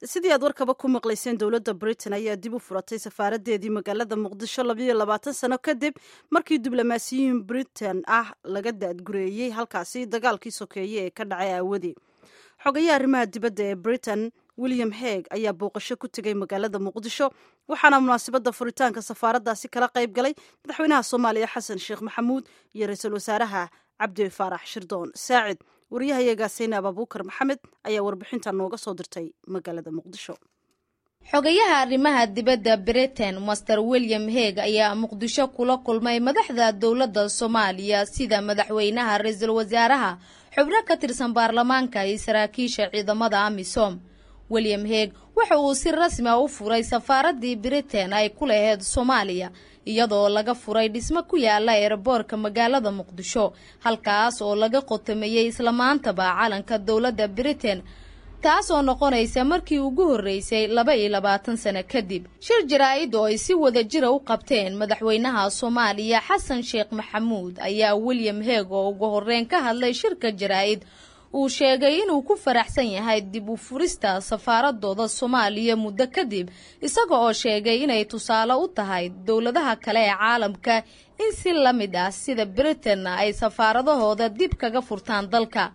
sidii aad warkaba ku maqlayseen dowladda britain ayaa dib u furatay safaaradeedii magaalada muqdisho labayo labaatan sano kadib markii diblomaasiyiin britain ah laga daadgureeyey halkaasi dagaalkii sokeeye ee ka dhacay aawadii xogayaha arrimaha dibadda ee britain william heeg ayaa booqasho ku tegay magaalada muqdisho waxaana munaasabadda furitaanka safaaraddaasi kala qayb galay madaxweynaha soomaaliya xasan sheekh maxamuud iyo ra-iisul wasaaraha cabdi faarax shirdoon saacid wariyahayaga saynaab abuukar maxamed ayaa warbixinta nooga soo dirtay magaalada muqdisho xogayaha arrimaha dibadda britain master william heeg ayaa muqdisho kula kulmay madaxda dowladda soomaaliya sida madaxweynaha ra-iisul wasaaraha xubno ka tirsan baarlamaanka iyo saraakiisha ciidamada amisom william heeg waxa uu si rasmi a u furay safaaraddii britain ay ku laheyd soomaaliya iyadoo laga furay dhismo ku yaala eeraboorka magaalada muqdisho halkaas oo laga qotameeyey islamaantaba calanka dowladda britain taas oo noqonaysa markii ugu horreysay laba iyo labaatan sano kadib shir jaraa-id oo ay si wada jira u qabteen madaxweynaha soomaaliya xasan sheekh maxamuud ayaa william heeg oo ugu horreyn ka hadlay shirka jaraa-id uu sheegay inuu ku faraxsan yahay dib u furista safaaradooda soomaaliya muddo kadib isaga oo sheegay inay tusaale u tahay dowladaha kale ee caalamka in si la mid ah sida britain ay safaaradahooda dib kaga furtaan dalka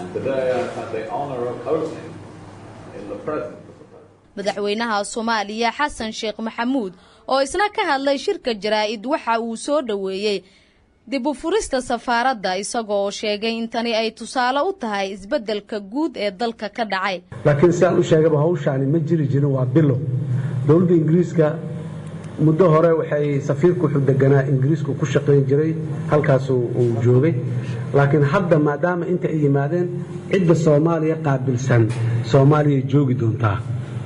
madaxweynaha soomaaliya xasan sheekh maxamuud oo isna ka hadlay shirka jaraa-id waxa uu soo dhoweeyey dib u furista safaaradda isagoo sheegay in tani ay tusaale u tahay isbeddelka guud ee dalka ka dhacay laakiin sidaan u sheegaba hawshaani ma jiri jirin waa bilow dowladda ingiriiska muddo hore waxay safiirku wuxuu deganaa ingiriisku ku shaqayn jiray halkaas uu joogay laakiin hadda maadaama inta ay yimaadeen cidda soomaaliya qaabilsan soomaaliyay joogi doontaa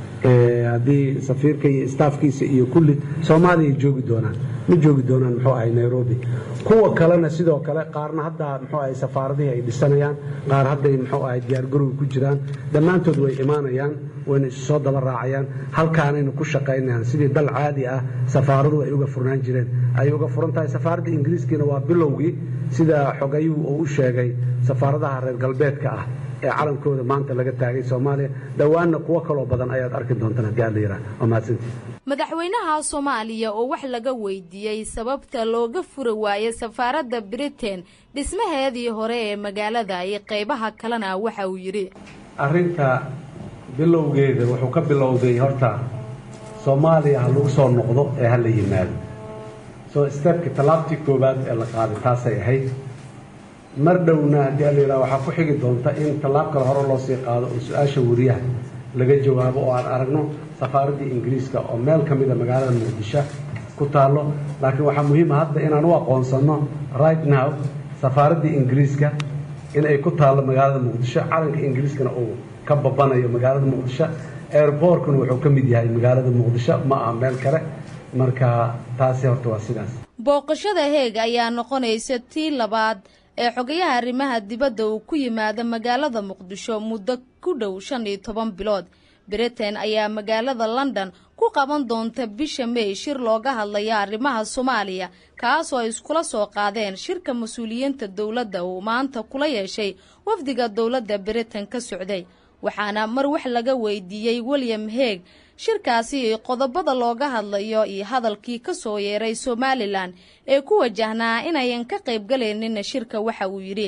haddii safiirka iyo istaafkiisa iyo kulli soomaaliyay joogi doonaan ma joogi doonaan muxuu ahay nairobi kuwa kalena sidoo kale qaarna hadda muxuu ahay safaaradihii ay dhisanayaan qaar hadday muxuu ahay diyaargarowga ku jiraan dhammaantood way imaanayaan wayna isu soo daba raacayaan halkaanayna ku shaqaynayaan sidii dal caadi ah safaaradu ay uga furnaan jireen ayay uga furan tahay safaaradda ingiriiskiina waa bilowgii sida xogayuhu uu u sheegay safaaradaha reer galbeedka ah ee calankooda maanta laga taagay soomaaliya dhowaanna kuwo kaloo badan ayaad arki doontaan haddii aad la yidhaah waa mahadsantii madaxweynaha soomaaliya oo wax laga weydiiyey sababta looga furi waayo safaaradda britain dhismaheedii hore ee magaalada iyo qaybaha kalena waxa uu yidhi arrinta bilowgeeda wuxuu ka bilowday horta soomaaliya ha lagu soo noqdo ee ha la yimaado soo steebka tallaabtii koowaad ee la qaaday taasay ahayd mar dhowna haddii a la yidhaha waxaa ku xigi doonta in tallaab kale hore loo sii qaado oo su-aasha wariyaha laga jawaabo oo aan aragno safaaraddii ingiriiska oo meel ka mida magaalada muqdisho ku taallo laakiin waxaa muhiima hadda inaan u aqoonsanno right now safaaraddii ingiriiska in ay ku taallo magaalada muqdisho calanka ingiriiskana uu ka babanayo magaalada muqdisho airbortkuna wuxuu ka mid yahay magaalada muqdisho ma aha meel kale marka taasi horta waa sidaas booqashada heeg ayaa noqonaysa tii labaad ee xogayaha arrimaha dibadda uu ku yimaado magaalada muqdisho muddo ku dhow shan iyo toban bilood britain ayaa magaalada london ku qaban doonta bisha may shir looga hadlayo arrimaha soomaaliya kaas oo ay iskula soo qaadeen shirka mas-uuliyiinta dowladda uu maanta kula yeeshay wafdiga dowladda britain ka socday waxaana mar wax laga weydiiyey william heeg shirkaasi qodobada looga hadlayo iyo hadalkii ka soo yeeray somalilan ee ku wajahnaa inayan ka qayb galaynin shirka waxa uu yidhi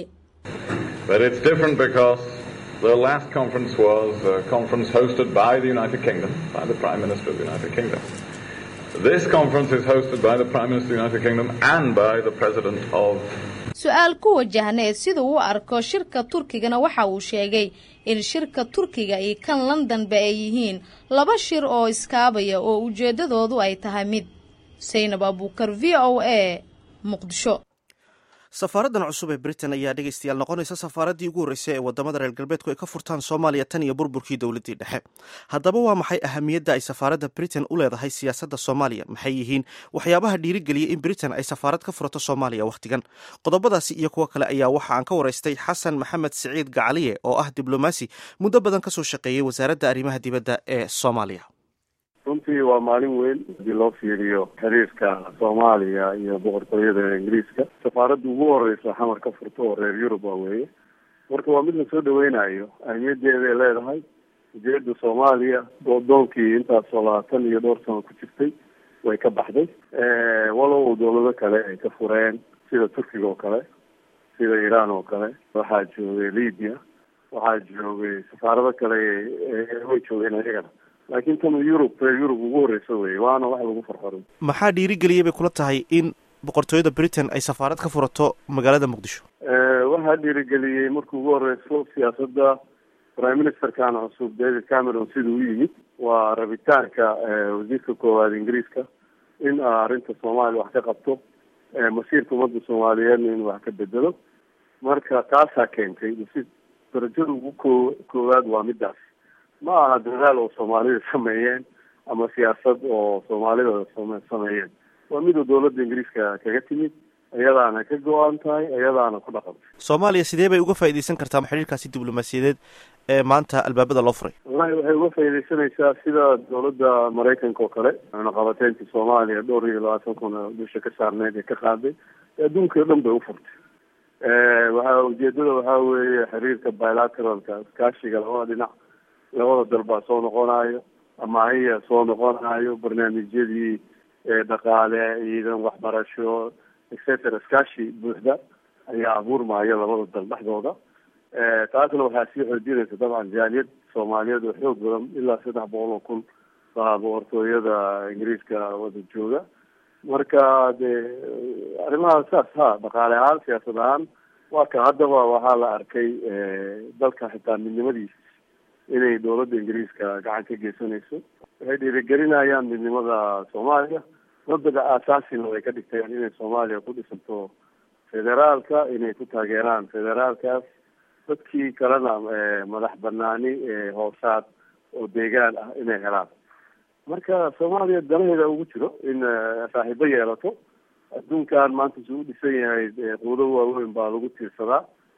The last conference was a conference hosted by the United Kingdom, by the Prime Minister of the United Kingdom. This conference is hosted by the Prime Minister of the United Kingdom and by the President of su-aal ku wajahneed siduu u arko shirka turkigana waxa uu sheegay in shirka turkiga iyo kan londonba ay yihiin laba shir oo iskaabaya oo ujeeddadoodu ay tahay mid saynab abuukar v o a muqdisho safaaraddan cusub ee britain ayaa dhegeystayaal noqonaysa safaaraddii ugu horreysay ee wadamada reer galbeedku ay ka furtaan soomaaliya tan iyo burburkii dowladdii dhexe haddaba waa maxay ahamiyadda ay safaaradda britain u leedahay siyaasadda soomaaliya maxay yihiin waxyaabaha dhiirigeliyay in britain ay safaarad ka furato soomaaliya wakhtigan qodobadaasi iyo kuwo kale ayaa waxa aan ka waraystay xasan maxamed siciid gacaliye oo ah diblomaasi muddo badan ka soo shaqeeyey wasaaradda arrimaha dibadda ee soomaaliya runtii waa maalin weyn haddii loo fiiriyo xiriirka soomaaliya iyo boqortooyada ingiriiska safaaradda ugu horeysa xamar ka furto oo reer yurub waa weeye marka waa mid la soo dhaweynayo ahmiyaddeeda ay leedahay ujeeda soomaaliya goodoonkii intaasoo labaatan iyo dhowr sano ku jirtay way ka baxday walow dawlado kale ay ka fureen sida turkiga oo kale sida iiraan oo kale waxaa joogay libya waxaa joogay safaarado kale way joogeen ayagana laakiin tan yurub yurub ugu horeysa wey waana wax lagu farfaro maxaa dhiirigeliyay bay kula tahay in boqortooyada britain ay safaarad ka furato magaalada muqdisho waxaa dhiirigeliyey markii ugu horeyso siyaasadda prime ministerkan cusub david cameron siduu u yimid waa rabitaanka wasiirka koowaad ingiriiska in arrinta soomaaliya wax ka qabto masiirka ummadda soomaaliyeedna in wax ka bedelo marka taasaa keentay masi darajada ugu ko koowaad waa midaas ma aha dadaal oo soomaalida sameeyeen ama siyaasad oo soomaalida sameeyeen waa miduu dawladda ingiriiska kaga timid iyadaana ka go-an tahay iyadaana ku dhaqantay soomaaliya sidee bay uga faaideysan kartaa xiriirkaasi diblomaasiyadeed ee maanta albaabada loo furay wallahi waxay uga faaideysanaysaa sida dawladda maraykanka oo kale cunaqabateyntii soomaaliya dhowr iyo labaatan kun dusha ka saarneyd ee ka qaaday adduunkai o dhan bay ufurtay waxa ujeedada waxaa weeye xiriirka bilateralka iskaashiga labada dhinac labada dal baa soo noqonayo amaahiya soo noqonayo barnaamijyadii dhaqaale ciidan waxbarasho etcetera iskaashi buuxda ayaa abuurmaayo labada dal dhexdooda taasna waxaa sii xoojinaysa dabcan jaaliyad soomaaliyeed oo xoog badan ilaa saddex boqol oo kun baa boqortooyada ingiriiska wada jooga marka dee arrimaha saas ha dhaqaale ahaan siyaasad ahaan waa ka haddaba waxaa la arkay dalka xitaa midnimadiisa inay dawladda ingiriiska gacan ka geysanayso waxay dhiirigelinayaan midnimada soomaaliya mabdaga aasaasina way ka dhigteen inay soomaaliya ku dhisanto federaalka inay ku taageeraan federaalkaas dadkii kalena madax banaani hoosaad oo deegaan ah inay helaan marka soomaaliya danaheeda ugu jiro in saaxiibo yeelato adduunkan maanta suu u dhisan yahay quudo waaweyn baa lagu tiirsadaa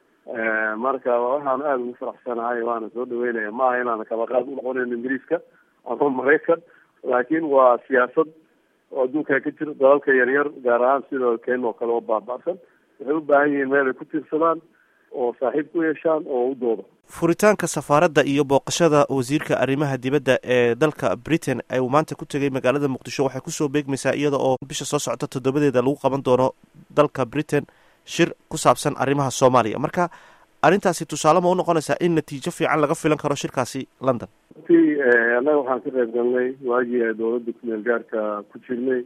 marka waxaan aada ugu faraxsanahay waana soo dhaweynaya maaha inaana kabaqaad unoqonayn ingiriiska ama maraykan laakiin waa siyaasad oo adduunkan ka jiro dalalka yaryar gaar ahaan sida kenya oo kale oo baaba'san waxay u baahan yihiin meel ay ku tiirsadaan oo saaxiib ku yeeshaan oo u doodo furitaanka safaaradda iyo booqashada wasiirka arrimaha dibadda ee dalka britain uu maanta ku tegay magaalada muqdisho waxay kusoo beegmaysaa iyada oo bisha soo socota toddobadeeda lagu qaban doono dalka britain shir ku saabsan arrimaha soomaaliya marka arrintaasi tusaale ma u noqonaysaa in natiijo fiican laga filan karo shirkaasi london ti annaga waxaan ka qayb galnay waagii ay dawladda kumeel gaarka ku jirnay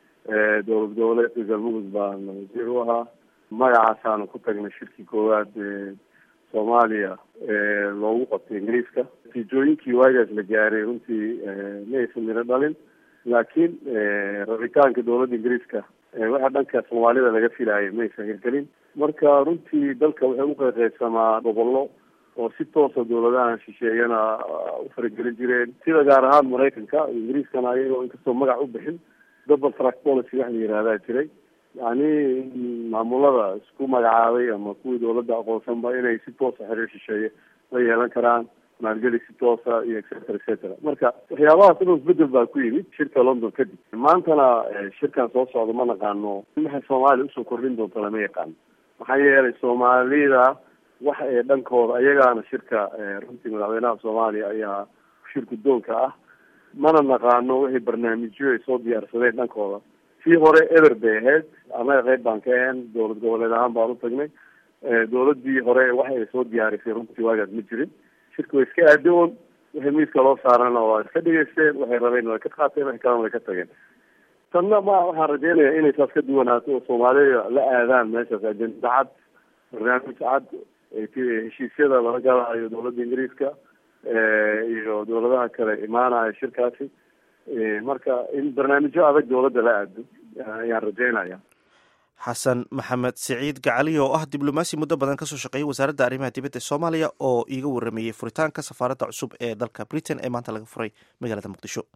dowlad goboleedka galmudug baan wasiir u ahaa magacaasaanu ku tagnay shirkii koowaad soomaaliya loogu qabtay ingiriiska natiijooyinkii waagaas la gaaray runtii ma aysan miro dhalin laakiin rabitaanka dawladda ingiriiska waxa dhanka soomaalida laga filaayay ma aysan hirgelin marka runtii dalka waxay uqeyqeysamaa gobollo oo si toosa dawladahan shisheeyana u faragelin jireen sida gaar ahaan maraykanka ingiriiskana ayagoo inkastoo magac u bixin double track policy wax la yihahdaa jiray yani maamulada isku magacaabay ama kuwii dawladda aqoonsanba inay si toosa xiriir shisheeye la yeelan karaan maalgeli si toosa iyo etcetera etcetera marka waxyaabahaas inuu isbedel baa ku yimid shirka london kadib maantana shirkan soo socda ma naqaano maxay soomaaliya usoo kordhin doonto lama yaqaano maxaa yeelay soomaalida wax ee dhankooda ayagaana shirka runtii madaxweynaha soomaaliya ayaa shir guddoonka ah mana naqaano wixii barnaamijyo ay soo diyaarsadeen dhankooda sii hore eber bay ahayd annaga qeyb baan ka ahayn dowlad goboleed ahaan baan u tagnay dawladii hore wax ay soo diyaarisay runtii waagaas ma jirin shirka way iska aadoon wixii miiska loo saarana waa iska dhigeysteen waxay rabeen way ka qaateen wax kalena way ka tageen tanna ma waxaan rajeynaya inay saas ka duwanaato oo soomaalida la aadaan meeshaas ajenda cad barnaamij cad heshiisyada laga galaayo dawladda ingiriiska iyo dawladaha kale imaanayo shirkaasi marka in barnaamijyo adag dawladda la aado ayaan rajeynaya xasan maxamed siciid gacali oo ah diblomaasi muddo badan kasoo shaqeeyay wasaaradda arrimaha dibadda ee soomaaliya oo iiga warameeyey furitaanka safaaradda cusub ee dalka britain ee maanta laga furay magaalada muqdisho